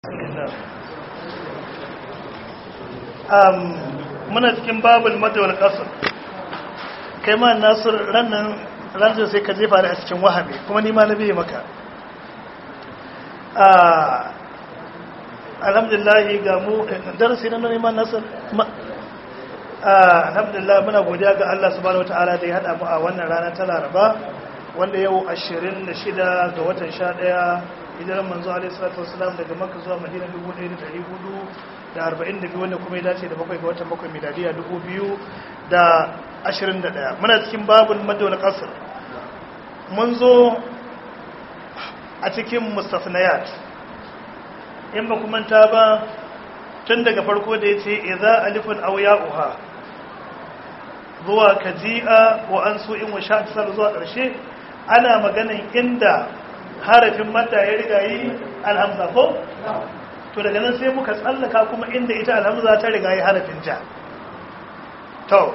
muna cikin babul madawar kasar kai ma nasir rannan ranar sai ka jefa da a cikin wahabi kuma nima na biye maka alhamdulillahi ga mu darasi na neman nasir alhamdulillah muna godiya ga Allah subhanahu wataala da ya hada mu a wannan rana ta Laraba wanda yau 26 ga watan 11 hijiran manzo alaihi salatu wasalam daga Makka zuwa Madina 1442 wanda kuma ya dace da bakwai ga watan bakwai miladiya 2021 muna cikin babul madawal qasr mun zo a cikin mustafnayat in ba kuma ta ba tun daga farko da yace idza alifun aw ya'uha zuwa kaji'a wa an su in wa sha'atisar zuwa ƙarshe ana maganin inda harafin mata ya riga yi alhamza ko? to daga nan sai muka tsallaka kuma inda ita alhamza ta riga yi harafin ja to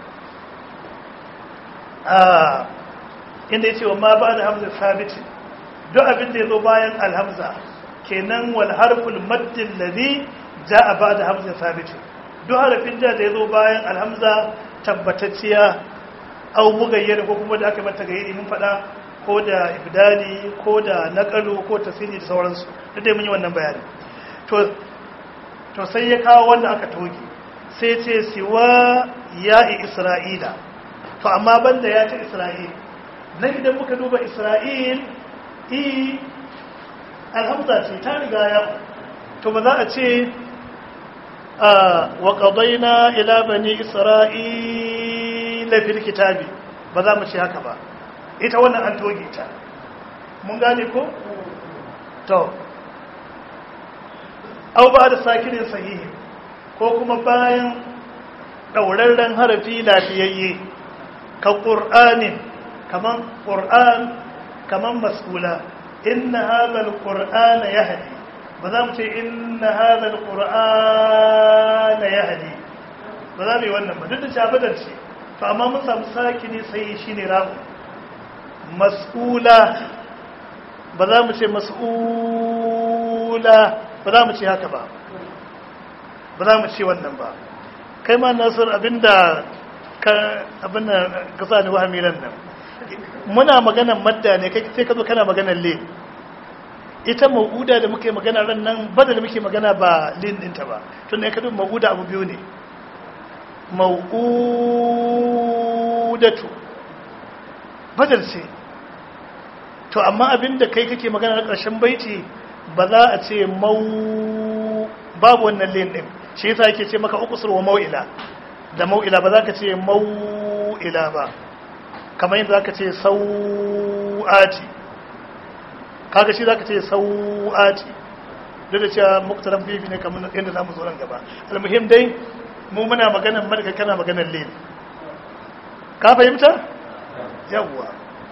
inda ya ce wa ma ba da hamza sabiti duk abin da ya zo bayan alhamza kenan wal harful maddin ladhi ja ba da hamza sabiti duk harafin ja da ya zo bayan alhamza tabbatacciya au mugayyar ko kuma da aka mata gayyari mun faɗa ko da ibdali ko da naqalu ko tasiri da sauransu duk dai mun yi wannan bayani to to sai ya kawo wanda aka toge sai ce siwa ya'i isra'ila to amma banda ya ce isra'il na idan muka duba isra'il i alhamza ce ta riga ya to ba za a ce wa qadayna ila bani isra'ila fil kitabi ba za mu ce haka ba ita wannan an toge ta mun gane ko to au ba da sakinin sahihi ko kuma bayan ɗaurarren harafi lafiyayye ka ƙur'anin kaman ƙur'an kaman mas'ula inna hadhal qur'ana yahdi ba za mu ce inna hadhal qur'ana yahdi ba za mu yi wannan ba duk da shabadar ce to amma mun samu sakini sai shine ra'u mas'ula ba za mu ce mas'ula ba za mu ce haka ba ba za mu ce wannan ba kai ma nasir abinda ka abinda ka sa ni wahami nan nan muna maganan madda ne kai sai ka zo kana maganan le ita mau'uda da muke magana ran nan bada da muke magana ba lin ɗinta ba tun ne ka duba mau'uda abu biyu ne mau'udatu badal ce to amma abinda kai kake magana na ƙarshen baiti ba za a ce mau babu wannan lin ɗin shi yasa yake ce maka ukusur wa mau'ila da mau'ila ba za ka ce mau'ila ba kamar yadda za ka ce sau'ati kaga shi za ka ce sau'ati duk da cewa muktaran bibi ne kamar yadda za mu zo nan gaba almuhim dai mu muna maganan marka kana maganan lin ka fahimta yawwa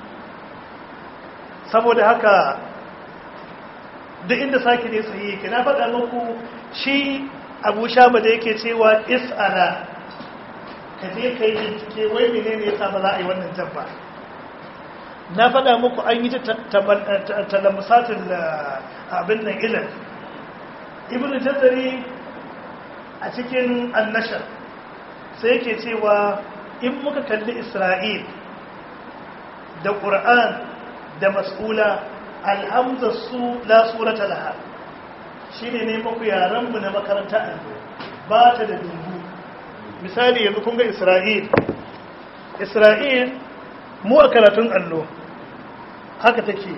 saboda haka duk inda sake ne sahihi ke na faɗa muku shi abu shama da yake cewa is'ala ka je ka yi bincike wai mene ne yasa ba za a yi wannan jabba na faɗa muku an yi talamusatin abin nan ilan ibn jazari a cikin annashar sai yake cewa in muka kalli isra'il da ƙur'an da mas'ula alhamzar su la surata laha shi ne ne maku yaranmu na makaranta allo ba ta da dungu misali yanzu kun ga isra'il isra'il mu a karatun allo haka take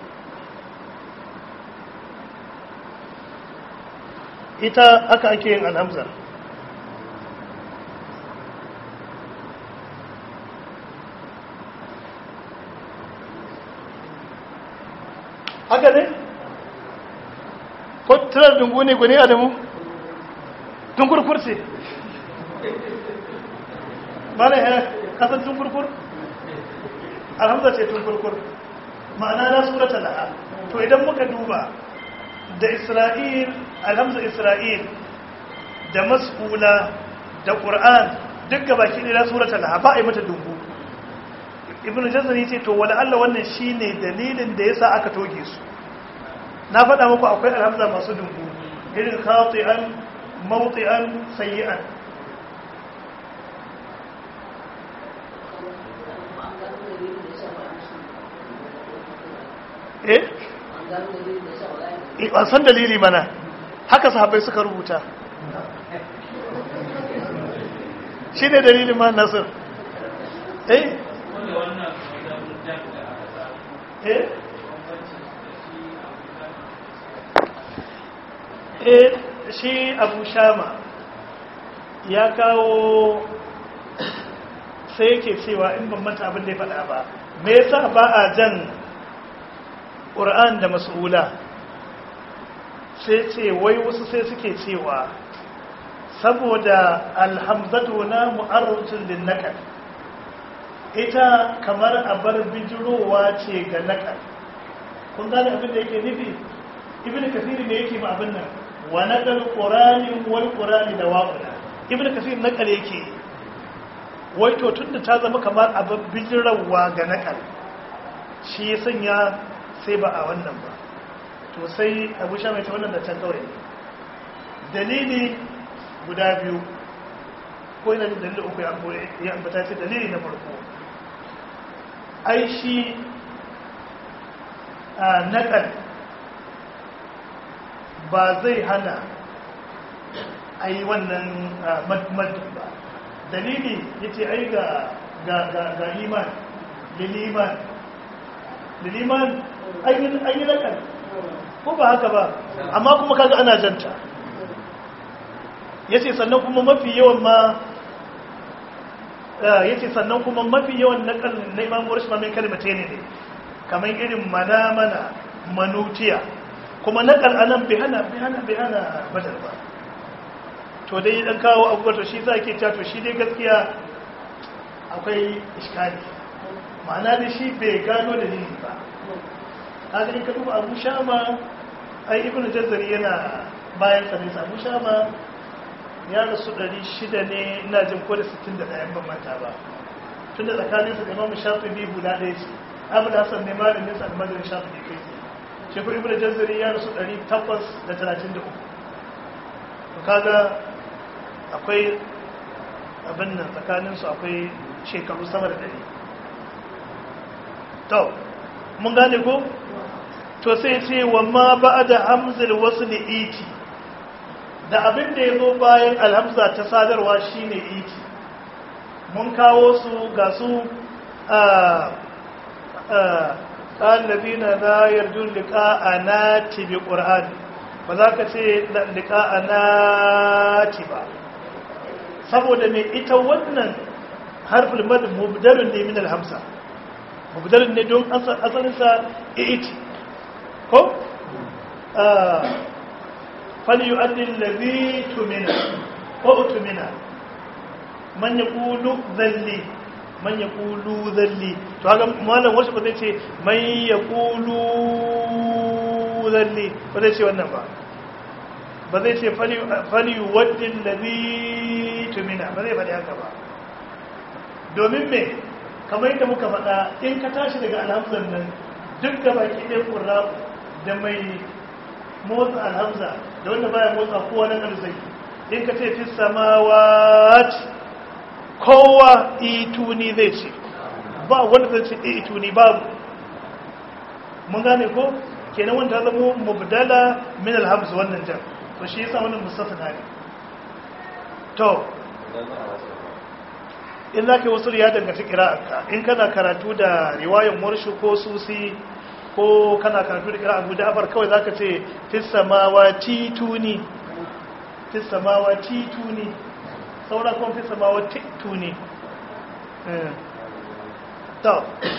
ita haka ake yin alhamzar haka ne? ko tunar dungu ne gwani adamu? tunkurkur ce ba na yana kasar tunkurkur? alhamza ce tunkurkur ma'ana na surata la'a to idan muka duba da isra'il alhamza isra'il da mas'ula da ƙur'an duk gaba ki ne na surata la'a ba a yi mata dungu ibn jazari ce to wala Allah wannan shine dalilin da yasa aka toge su na faɗa muku akwai alhamza masu dungu irin khati'an mawti'an sayyi'an eh an san dalili mana haka sahabbai suka rubuta shi ne dalilin ma nasir eh eh eh shi abu shama ya kawo sai yake cewa in ban manta abin da ya faɗa ba me yasa ba a jan ƙur'an da mas'ula sai ce wai wasu sai suke cewa saboda alhamzatu na mu'arrutun lin nakal ita kamar abar bijirowa ce ga nakal kun gane abin da yake nufi ibn kasiri ne yake ma abin nan wa nakal qur'ani wal qur'ani da waqula ibn kasir nakal yake wai to tunda ta zama kamar abar bijirowa ga nakal shi ya sanya sai ba a wannan ba to sai abu sha mai ta wannan da can kawai dalili guda biyu ko yana da dalili uku ya ambata ce dalili na farko ai shi a naƙal ba zai hana a yi wannan madmadin ba dalili ya ce ai ga iman liliman liliman an yi naƙal ko ba haka ba amma kuma kaga ana janta ya ce sannan kuma mafi yawan ma ya ce sannan kuma mafi yawan naƙal na imam warish ma min kalmata ne ne kamar irin mana-mana manutiya kuma naƙal a nan bihana bihana bihana badar ba to dai dan kawo abubuwa to shi za ke to shi dai gaskiya akwai iskali ma'ana da shi bai gano dalili ba haka in ka duba abu shama ai ibn jazzari yana bayan sa nisa abu shama ya rasu 600 ne ina jin ko da 61 ban manta ba tun da tsakanin su da imamu shafi'i guda ɗaya ce abu da hasan ne malamin sa almajirin shafi'i kai ce shi ko ibn jazzari ya rasu 833 to kaga akwai abin nan tsakanin su akwai shekaru sama da ɗari to mun gane ko to sai ce wa ma ba da hamzul wasu iti da abin da ya zo bayan alhamza ta sadarwa shine iti mun kawo su ga su a ƙalabina na yarjun liƙa a nati bi ƙur'an ba za ka ce liƙa a nati ba saboda mai ita wannan harfin mad mubdalun ne min alhamza mubdalun ne don asalinsa iti ko fali yu'addil ladhi tumina ko tumina man yaqulu dhalli man yaqulu dhalli to haka malam wasu ba zai ce man yaqulu dhalli ba zai ce wannan ba ba zai ce fali fali yu'addil ladhi tumina ba zai faɗi haka ba domin me kamar yadda muka faɗa in ka tashi daga alhamzan nan duk da baki ɗaya ƙura da mai motsa alhamza da wanda baya motsa kowa na arzai in ka ce fi samawat kowa ituni zai ce ba wanda zai ce ituni babu mun gane ko kenan wanda ta zama mubdala min alhamza wannan jan to shi yasa wannan mustafa ne to in za ka yi wasu ya danganci kira'arka in kana karatu da riwayan warshi ko susi ko kana karatu da kira abu da'afar kawai za ka ce fissamawa tituni fissamawa tituni saura kuma fissamawa tituni ta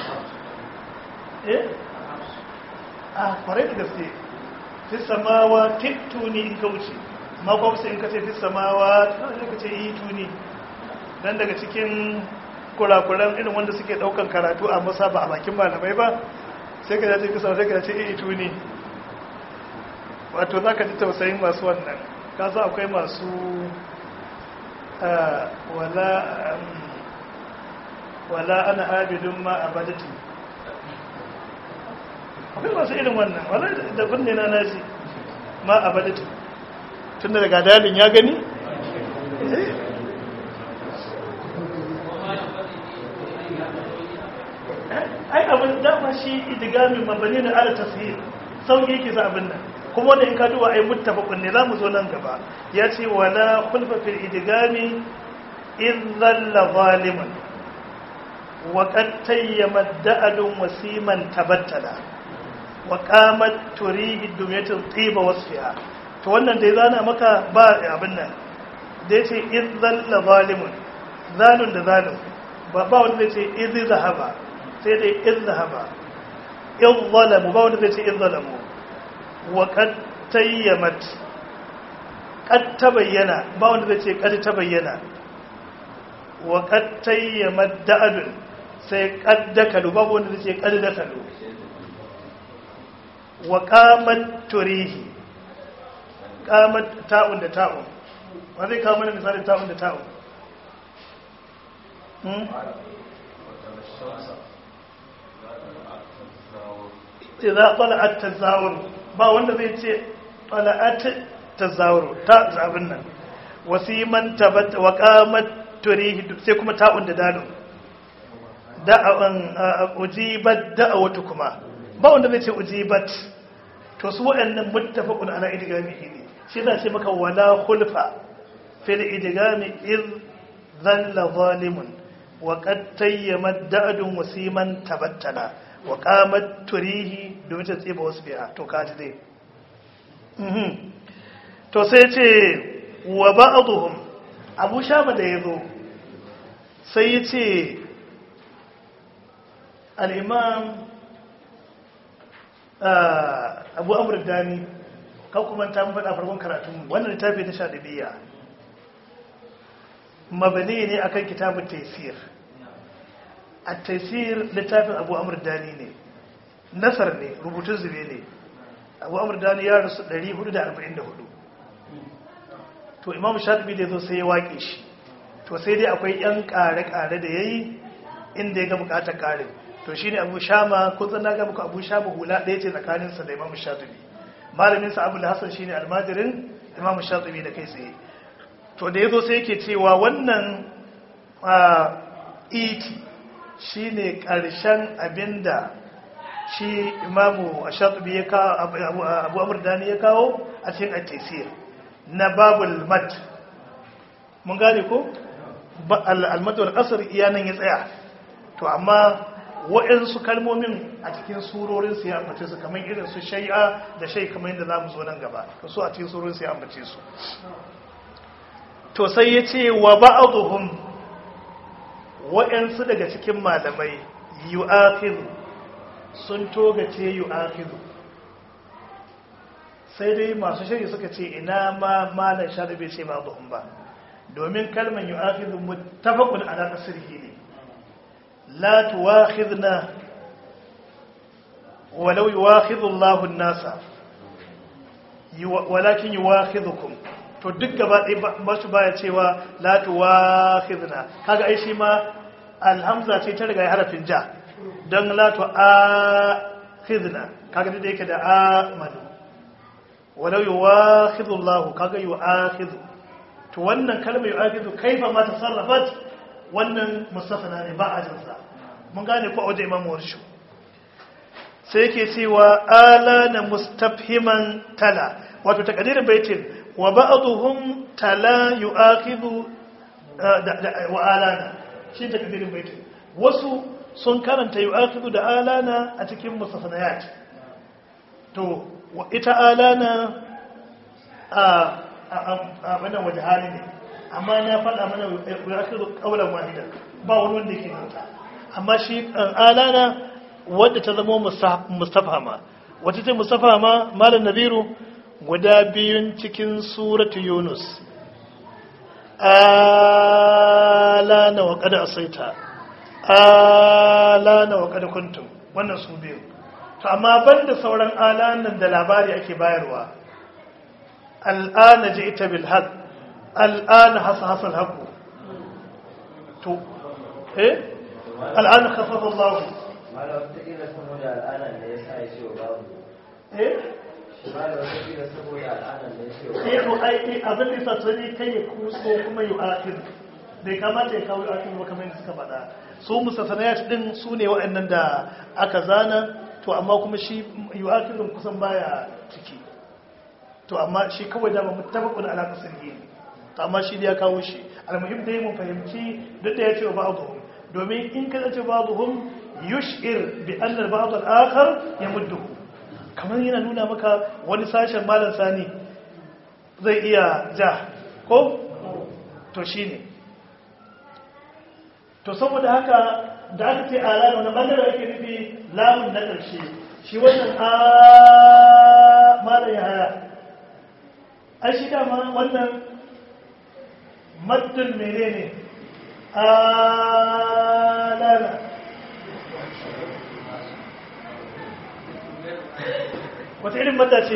eh a kwarai da gaske fissamawa tituni in ka wuce makwamsa in ka ce fissamawa ta ka ce ituni dan daga cikin kurakuran irin wanda suke daukan karatu a masa ba a bakin malamai ba sai ka dace kusa sai ka dace iya ito ne wato za ka ji tausayin masu wannan kasa akwai masu wala ana abidun ma a badati akwai masu irin wannan wala da kunne na nasi ma a badatu tun da daga dalin ya gani ai abin dama shi idigamin mabani na ala tasir sauƙi yake sa abin nan kuma wanda in ka duba ai muttafaqun ne zamu zo nan gaba ya ce wala khulfa fil idigami in dhalla zaliman wa qad tayyama da'adun wasiman tabattala wa qamat turihi dumyatu tiba wasfiha to wannan dai zana maka ba abin nan da yace in dhalla zalimun zalun da zalun ba ba wanda zai ce idh zahaba sai dai idh zahaba in zalamu ba wanda zai ce in zalamu wa kad tayyamat kad tabayyana ba wanda zai ce kad tabayyana wa kad tayyamat da'adun sai kad dakalu ba wanda zai ce kad dakalu wa qamat turihi qamat ta'un da ta'un wa zai kawo mana misalin ta'un da ta'un hmm idza tala'at tazawur ba wanda zai ce tala'at tazawur ta zabin nan wasiman tabat wa qamat turihi sai kuma ta'un da dalun da'an ujibat da'awatu kuma ba wanda zai ce ujibat to su waɗannan muttafaqun ala idgamihi ne shi da ce maka wala khulfa fil idgami id dhalla zalimun wa qad tayyamat da'dun wasiman tabattala wa qamat turihi domin ta tsiba wasu biya to kaji dai to sai ce wa ba'dhum abu shama da yazo sai ya ce al-imam abu amr dani kan kuma ta mun faɗa farkon karatun wannan littafi ta sha dabiya mabani ne akan kitabun taysir التيسير littafin abu amur dani ne nasar ne rubutun zube ne abu amur dani ya rasu 444 to imam shaɗubi da zo sai ya waƙe shi to sai dai akwai 'yan ƙare-ƙare da ya yi inda ya ga buƙatar ƙarin to shi ne abu shama kun na ga muku abu shama hula ɗaya ce tsakaninsa da imam shaɗubi malaminsa abu da hassan shi ne almajirin imam shaɗubi da kai tsaye to da ya zo sai yake cewa wannan iti shi ne ƙarshen abinda shi imamu a shatubi ya kawo abu amurdani ya kawo a cikin atesir na babul mat mun gane ko almadar asar iyanan ya tsaya to amma waɗansu kalmomin a cikin surorin su ya ambace su kamar irin su shai'a da shai kamar yadda za mu zo nan gaba to su a cikin surorin su ya ambace su to sai ya ce wa ba'aduhum waɗansu daga cikin malamai yu'akidu sun togace yu'akidu sai dai masu shari suka ce ina ma malar sharabe ce ba zuhun ba domin kalmar yu'akidu mutafakun ala tasirhi ne la tuwakhidna walau yuwakhidhu Allahu an-nasa walakin yuwakhidhukum to duk gaba ɗaya masu baya cewa la tuwakhidna kaga ai shi ma alhamza ce ta riga harafin ja don la tuakhidna kaga da yake da amanu walau yuwakhidhu Allah kaga yuakhidhu to wannan kalmar yuakhidhu kaifa ma tasarrafat wannan mustafana ne ba a jinsa mun gane ko a wajen imamu warshu sai yake cewa ala na mustafhiman tala wato takadirin baitin wa ba'dhum tala yu'akhidhu wa alana shi takdirin baitin wasu sun karanta yu'akhidhu da alana a cikin musafanayat to ita alana a a bana waje hali ne amma na faɗa mana yu'akhidhu qawlan wahida ba wani wanda yake nota amma shi alana wadda ta zama mustafama wata ce mustafama malam nabiru guda biyun cikin suratu yunus alana wa kada asaita alana wa kada kuntum wannan su biyu to amma banda sauran alanan da labari ake bayarwa al'ana ji ita bil haq al'ana hasa hasa al to eh al'ana khafafa Allah Malam wataƙila saboda al'ada ne ya sa ya ce wa babu. eh Malam wataƙila saboda al'ada ne ya ce wa eh to ai eh, abin da yasa sai kai ya kuso kuma yu akhir bai kamata ya kawo yu akhir ba kamar yadda suka faɗa su musasanayat din su ne waɗannan da aka zana to amma kuma shi yu akhir kusan baya ciki to amma shi kawai da ba muttafaqun ala qasrihi to amma shi da ya kawo shi almuhim dai mun fahimci duk da ya ce ba'dhum domin in ka ce ba'dhum yush'ir bi anna al-ba'd al-akhar yamudduhu kamar yana nuna maka wani sashen malam sani zai iya ja ko to shine to saboda haka da aka ce ala wani bangare ake nufi lamun na ƙarshe shi wannan a malam ya haya ai shi dama wannan maddin menene alala wata irin madda ce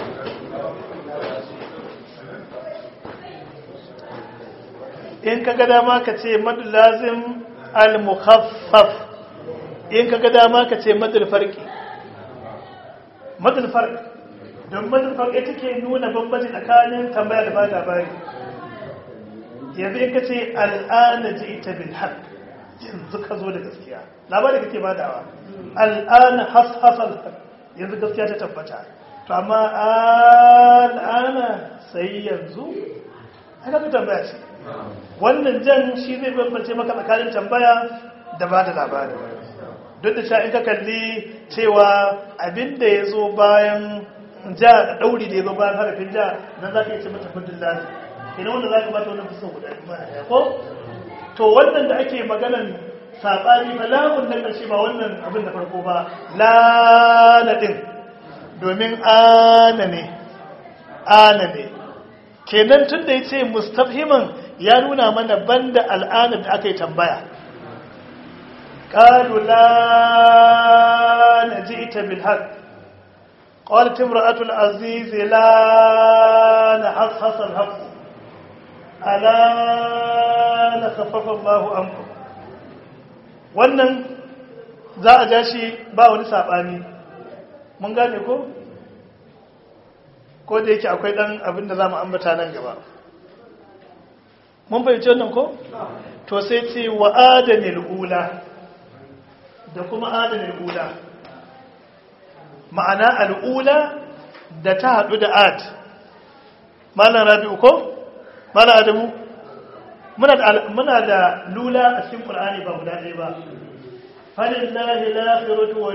in ka ga dama ka ce madu lazim al-mukhaffaf in ka ga dama ka ce madul farki madul farki don madul farki ita ke nuna bambanci tsakanin tambaya da ba labari yanzu in ka ce al'ana ji ita bil haq yanzu ka zo da gaskiya labari kake badawa al'ana hashasal haq yanzu gaskiya ta tabbata to amma al'ana sai yanzu haka fi tambaya ce wannan jan shi zai bambance maka tsakanin tambaya da ba da labari duk da sha in ka kalli cewa abinda ya zo bayan ja ɗauri da ya zo bayan harafin ja nan za ka yi ce mata fudin lati ina wanda za ka bata wannan fuskar guda ɗaya ko to wannan da ake maganan saɓani ba lamun na ƙarshe ba wannan abin da farko ba lana ɗin domin ana ne ana ne kenan tun da ya ce mustafhiman ya nuna mana banda al'adar da aka yi tambaya ƙalu la na ji ita bilhaq ƙwalat imra'atul aziz la na hashasar haƙu ala na kafafa Allahu anku wannan za a ja shi ba wani saɓani mun gane ko? ko da yake akwai ɗan abin da za mu ambata nan gaba mun fahimci wannan ko? to sai ce wa adanil ula da kuma adanil ula ma'ana al'ula da ta haɗu da ad malam rabi'u ko? malam adamu muna da lula a cikin ƙul'ani ba guda ɗaya ba falin lahi lafiratu wa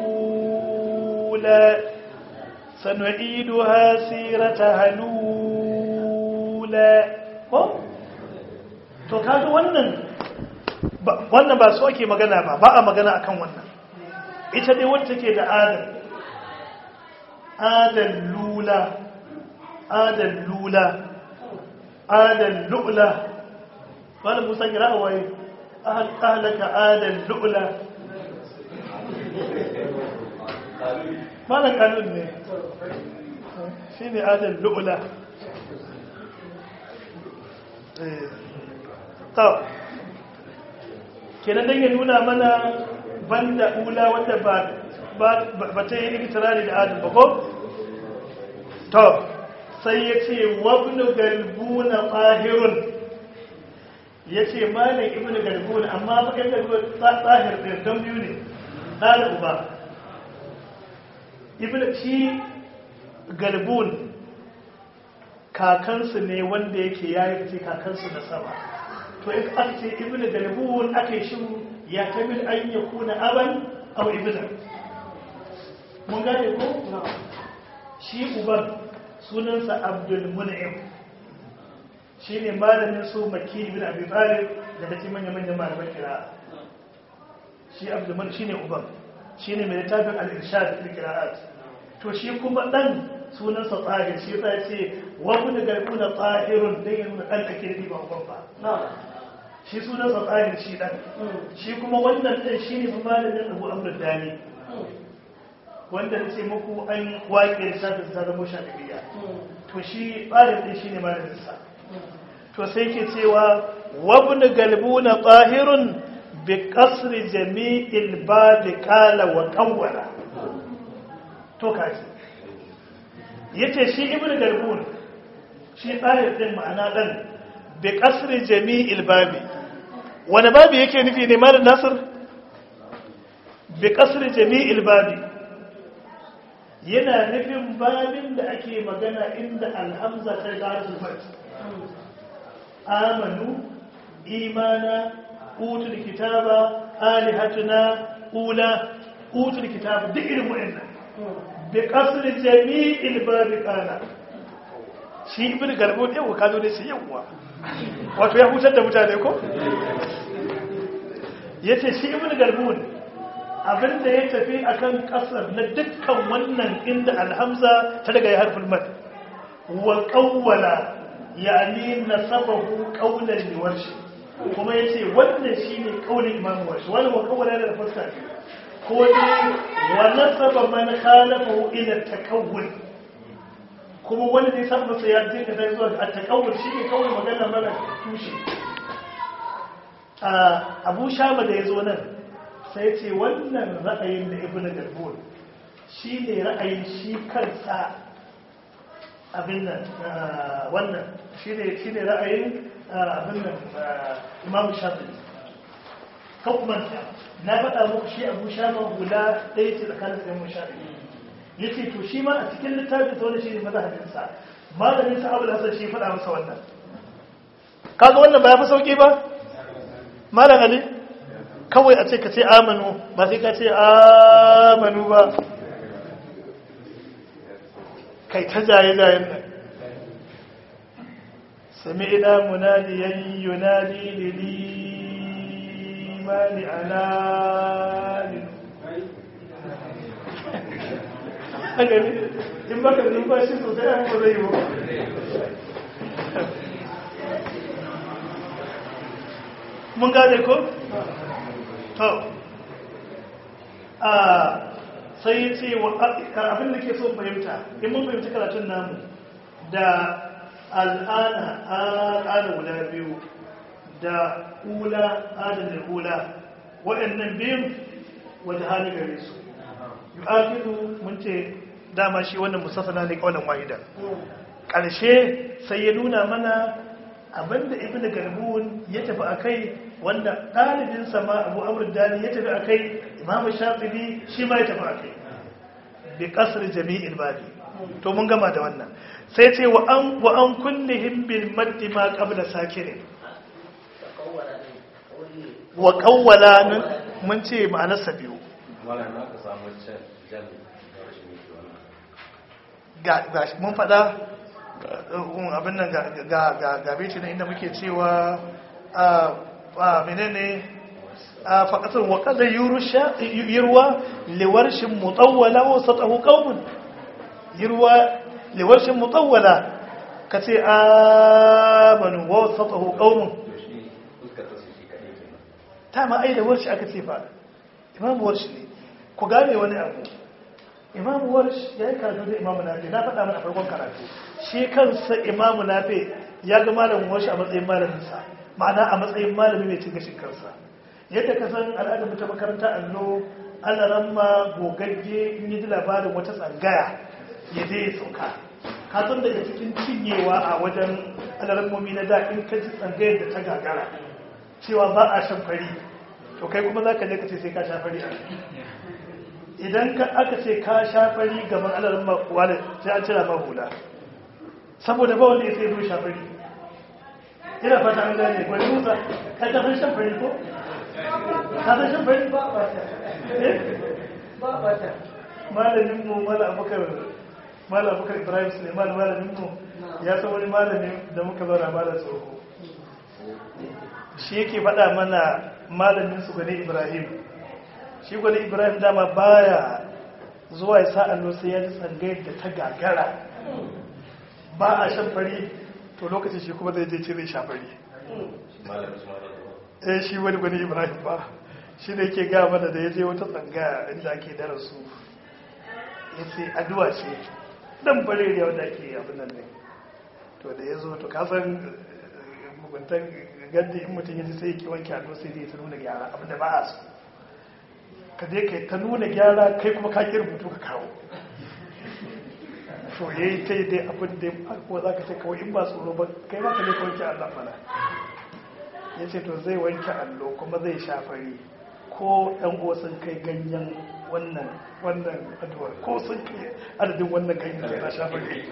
lula سنعيدها سيرتها الأولى ko to kaga wannan wannan ba so ake magana ba ba a magana akan wannan ita dai wacce take da adal adal lula adal lula adal lu'la wala musa kira waye ahlaka adal lu'la malan kanun ne shi ne adal lu'ula ta kenan don ya nuna mana banda ula wadda ba ta yi ikitirari da adal ba ko? to sai ya ce wabnu galbuna tsahirun ya ce malin ibn galbuna amma bakin galbuna tsahir ɗin don biyu ne ɗalib ba ibn shi galbun kakansu ne wanda yake yayi fice kakansu na sama to in aka ce ibn galbun aka yi shiru ya tabi an ya kuna aban aw ibn mun gane ko shi uban sunansa abdul mun'im shi ne malamin su maki ibn abi talib daga cikin manya-manyan malaman kira shi abdul mun'im shi ne uban shi ne mai littafin al-irshad fil qira'at to shi kuma dan sunansa tsahir shi yasa ce wa kun garbu na tsahirun dan ya nuna dan ake nufi ba uban ba shi sunansa tsahir shi dan shi kuma wannan dan shi ne malamin Abu Amr Dani wanda na ce muku an waƙe lissafin sa zama shafi'iyya to shi tsahir din shi ne malamin sa to sai ke cewa wa kun galbu na tsahirun bi kasri jami'il babi kala wa kawwala to kaji yace shi ibnu garbun shi tsayar din ma'ana dan bi kasri jami'il babi wani babi yake nufi ne malam nasir bi kasri jami'il babi yana nufin babin da ake magana inda alhamza ta gazu amanu imana utul kitaba alihatuna ula utul kitaba duk irin wa'annan bi kasri jami'il babi kana shi ibn garbo ne ko kazo ne shi yawa wato ya hutar da mutane ko yace shi ibn garbo abinda ya tafi akan kasar na dukkan wannan inda alhamza ta daga ya harfin mad wa qawwala yani nasabahu qawlan liwarshi kuma yace wannan shine kaulin imam warshi wannan wa qawwala da fuska ko ne wa nasaba man khalafahu ila takawwul kuma wanda zai san masa ya dinga da zuwa a takawwul shine kawai magana mara tushe abu shama da yazo nan sai ce wannan ra'ayin da ibn garbun shi ne ra'ayin shi kansa abin nan wannan shi ne ra'ayin abin nan imam shafi kakumanta na faɗa muku shi abu shama hula ɗaya ce tsakanin da imam shafi ya ce to shi ma a cikin littafin sa wani shi ne mazhabinsa malamin sa abu hasan shi faɗa masa wannan kaga wannan ba ya fi sauki ba malam ali kawai a ce ka ce amanu ba sai ka ce amanu ba kai ta jaye-jayen nan sami ina munadiyan yunadi lilimani alalin in baka numfashi sosai an ba zai yi ba mun gane ko? to a sai ya ce abin da ke so fahimta in mun fahimci karatun namu da al'ana al'ada guda biyu da ula adana ula waɗannan biyun wata hali gare su yi afiru mun ce dama shi wannan musafana ne kawanan wahida ƙarshe sai ya nuna mana abinda ibn garbun ya tafi a kai wanda ɗalibinsa ma abu amurin dani ya tafi a kai imamu shafibi shi ma ya tafi a kai bi ƙasar jami'in babi to mun gama da wannan sai ce wa an kullihim bil maddi ma qabla sakirin wa qawwala nan mun ce ma'anarsa biyu ga mun faɗa abin nan ga beci na inda muke cewa a menene a faƙasar waƙadar yirwa liwarshin mutawwala wa satahu ƙaunin yirwa liwarshin mutawwala ka ce amanu wa satahu ƙaunin ta ma'ai da warshi aka ce fa imamu warshi ne ku gane wani abu imamu warshi ya yi karatu da imamu nafi na faɗa mana farkon karatu shi kansa imamu nafi ya ga malamin warshi a matsayin malaminsa ma'ana a matsayin malami mai cin gashin kansa yadda ka san al'adar mu ta makaranta allo ana ramma gogagge in yi labarin wata tsangaya ya je ya sauka ka san daga cikin cinyewa a wajen alarammomi na da in ka ji tsangayar da ta gagara cewa ba a shan fari to kai kuma za ka je ka ce sai ka sha fari idan aka ce ka sha fari gaban alaramma kuwa da sai an cira ma hula saboda ba wanda ya sai zo sha fari ina fata an gane gwani musa ka tafin shan fari ko? ka san shan fari ba ba ta ba ba ta malamin mu mala abokar mala abokar ibrahim suleiman malamin mu ya san wani malami da muka zauna malar tsoho shi yake faɗa mana malamin su gwani ibrahim shi gwani ibrahim dama baya zuwa ya sa allo sai ya ji tsangayar da ta gagara ba a shan fari to lokacin shi kuma zai je cire shafari eh shi wani wani ibrahim ba shi ne ke gaya mana da ya je wata tsanga inda ake darasu ya ce addu'a ce dan bare da wanda ake abin nan ne to da ya zo to kasan muguntan gaddi in mutum ya ji sai ya ki wanke allo sai dai ta nuna gyara abinda ba a so ka je ka ta nuna gyara kai kuma ka ki rubutu ka kawo to ya yi ta yi dai abin da ko za ka ce kawai in ba tsoro ba kai ma ka je ka wanke allon mana ya ce to zai wanke allo kuma zai shafari ko ɗan uwa sun kai ganyen wannan wannan addu'ar ko sun kai adadin wannan ganyen sai na shafari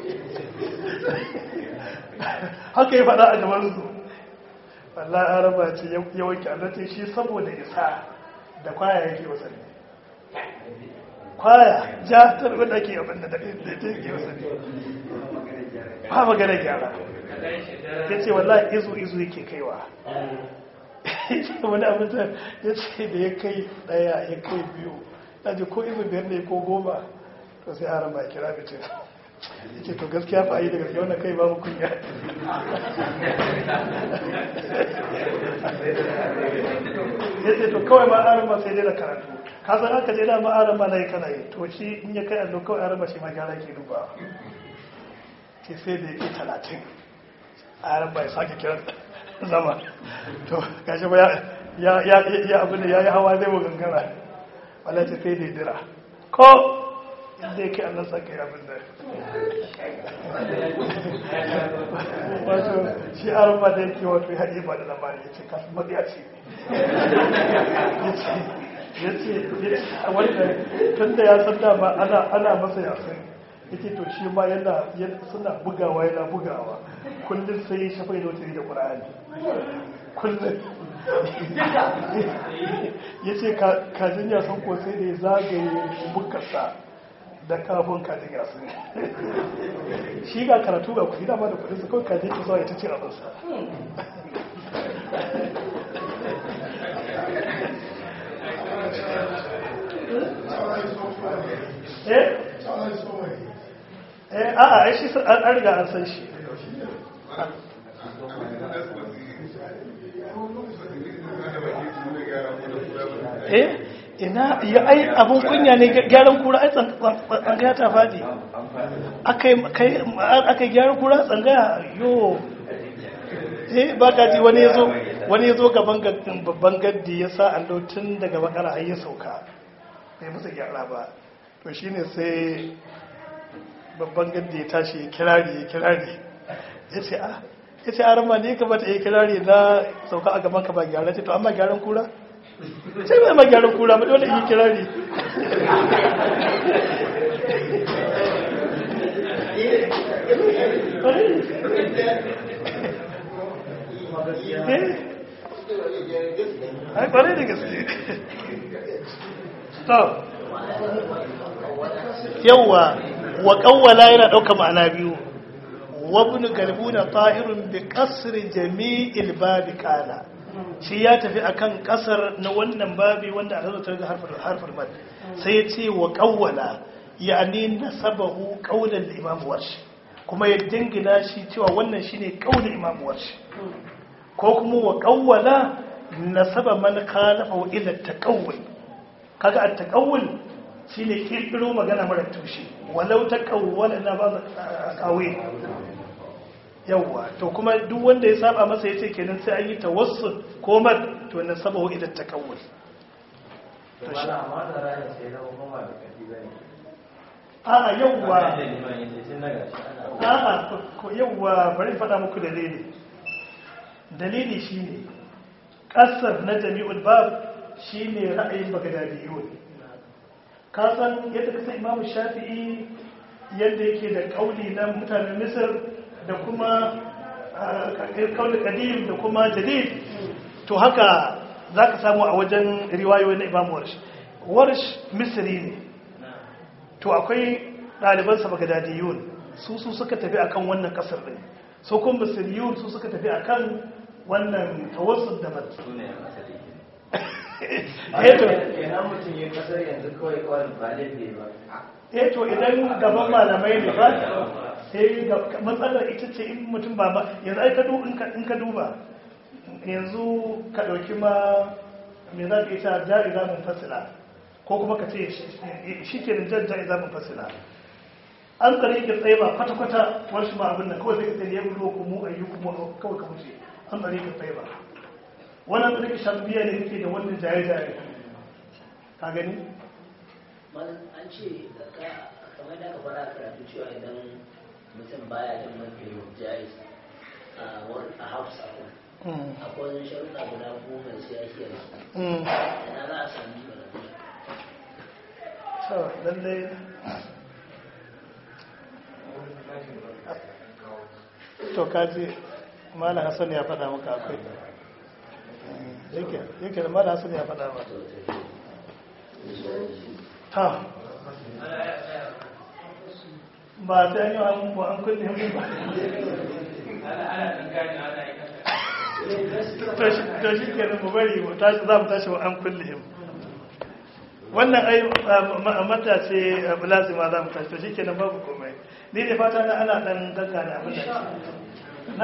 haka ya faɗa a gaban su Allah araba ce ya wanke allo ce shi saboda isa da kwaya yake wasanni kwaya ja ta rubuta ake abin da ta yake wasanni ba magana gyara ya ce wallahi izu izu yake kaiwa wani abin da ya ce da ya kai daya ya kai biyu na ji ko izu biyar ne ko goma to sai haram ba kira da ce ya ce to gaskiya fa yi da gaskiya wannan kai babu kunya ya ce to kawai ma haram ba sai dai da karatu ka san aka je da ma haram ba na yi kana yi to shi in ya kai allo kawai haram ba shi ma gyara ke duba ke sai da ya ke talatin haram ba ya sake kiran zama to gashi ba ya ya abin da ya yi hawa zai mu gangara wala ce sai da dira ko inda yake annan saka ya abin da wato shi aron ba da yake wato ya haɗe ba da labari ya ce kasu mabiya ce ya ce a wanda tun da ya san dama ana masa yasin yake to shi ma yana suna bugawa yana bugawa kullum sai shafa yi notari da ƙura'ani kullum ya ce kajin yasan ko sai da ya zagaye bukarsa da kafin kajin yasan shi ga karatu ga kudi dama da kudi su kawai kajin ki zuwa ya ta ce abinsa eh a'a ai shi an riga an san shi eh ina ya ai abun kunya ne gyaran kura ai tsangaya ta fadi aka yi gyaran kura tsangaya yo eh ba ka ji wani ya zo wani ya zo gaban babban gaddi ya sa allo tun daga bakara har ya sauka bai musu gyara ba to shine sai babban gaddi ya tashi ya kirari ya kirari ya ce a ya ce arama ne ka bata ya kirari na sauka a gaban ka ba gyara ce to amma gyaran kura sai mai ma gyaran kura ba dole yi kirari ai kwarai da gaske stop yauwa wa kawwala yana ɗauka ma'ana biyu wabin galbuna tahirun bi kasri jami'il babi kala shi ya tafi akan kasar na wannan babi wanda a zartar da harfar mad sai ya ce wa kawwala yani nasabahu qaulan imam warshi kuma ya dingina shi cewa wannan shine qaulin imam warshi ko kuma wa kawwala nasaba man khalafa ila taqawwul kaga at-taqawwul shine kirkiro magana mara tushe walau taqawwala na ba kawai yawwa to kuma duk wanda ya saba masa yace kenan sai an yi tawassul ko mat to na sabahu ila takawul to shi amma da rayuwa sai da kuma da kafi bane a yawwa da liman yace tun daga shi a ana a ko yawwa bari faɗa muku dalili dalili shine kasar na jami'ul bab shine ra'ayin bagadadiyun ka san yadda kasa imamu shafi'i yadda yake da kauli na mutanen misir da kuma kauli kadim da kuma jadid to haka za ka samu a wajen riwayoyi na imamu warsh warsh misiri ne to akwai ɗalibansa bagadadiyun su su suka tafi akan wannan kasar ɗin so kuma misiriyun su suka tafi akan wannan tawassul da mat su ne asali eh to kenan mutum ya kasar yanzu kawai kawai ba laifi ba eh to idan gaban malamai ne ba sai ga- matsalar ita ce in mutum ba ba yanzu ai ka du- in ka- in ka duba yanzu ka ɗauki ma me za ka ita jari zamun fasila ko kuma ka ce shi ke da jan jari zamun fasila an tsare ki tsaye ba kwata-kwata wasu ma abin nan kawai sai ka tsaye ya bulo ku mu ayyu ku mu kawai ka wuce an bari ka tsaye ba wannan tsarki shafiya ne kake da wannan jaye-jaye ka gani an ce kamar da aka fara karatu cewa idan mutum baya yin mafi jais a hausa akwai wani sharuɗa guda goma sai ya shi ina za a sami lallai to kaji malam hassan ya faɗa maka akwai yake da malam hassan ya faɗa maka ta ba ta yi an ba an kulle mu ba to shi ke mu bari mu tashi za mu tashi wa an kulle mu wannan ai mata ce lazima za mu tashi to shi ke babu komai ni da fata na ana dan gagga da abin da ke na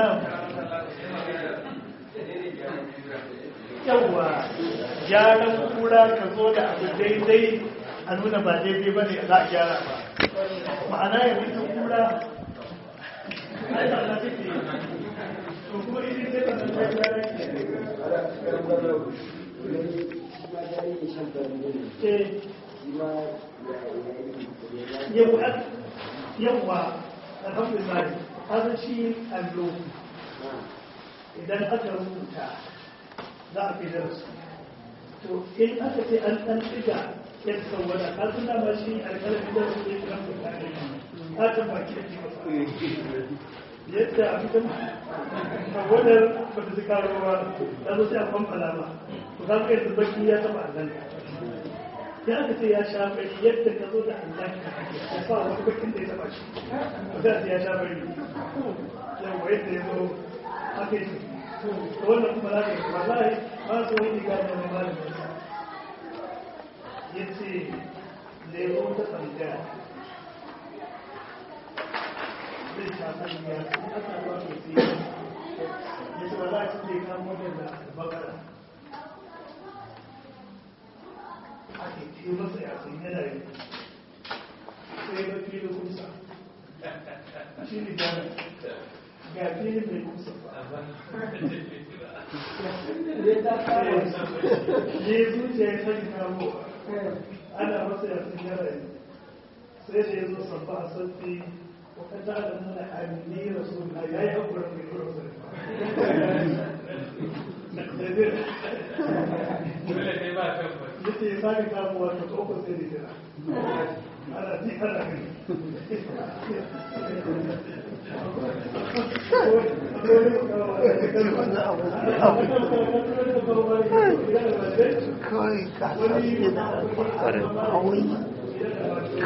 yawwa gyaran kura ka zo da abu daidai a nuna ba daidai ba ne za a gyara ba ma'ana ya fita kura ai ba na take to kuma ita ce ba na gyara ke yawwa alhamdulillah haka shi allo idan aka rubuta za a fi darsu to in aka ce an ɗan ɗiga yan sauwada ka suna ma shi alƙalamin da su ne kan mutane haka ba ke ji ba yadda a fitan sauwadar ba ta zika ruwa ta zo sai a kwamfala ba to za ka yanzu baki ya taɓa allon ya aka ce ya sha bari yadda ka zo da allon ya sa wani bakin da ya taɓa shi ba za ya sha bari yawa yadda ya zo haka yi wannan kuma za ka yi wallahi ba su wani gane na malamin ya ce lero ta tsangaya zai shafar ya kuma aka ba su ce ya ce ba za a cikin kamo da bakara ake ce masa ya sun yana yi sai ba fi da kusa shi ne gane ga filin mai kusa ba ne zuciya ya sani kamo ana masa ya sun yara yi sai da ya zo sabba a sabbi wakata da nuna amini rasu na ya yi haƙuran mai kuro sai yace ya sani kamuwa ta tsoko sai da jira ana ji ana gani kawai ka sa su da alfaharin kawai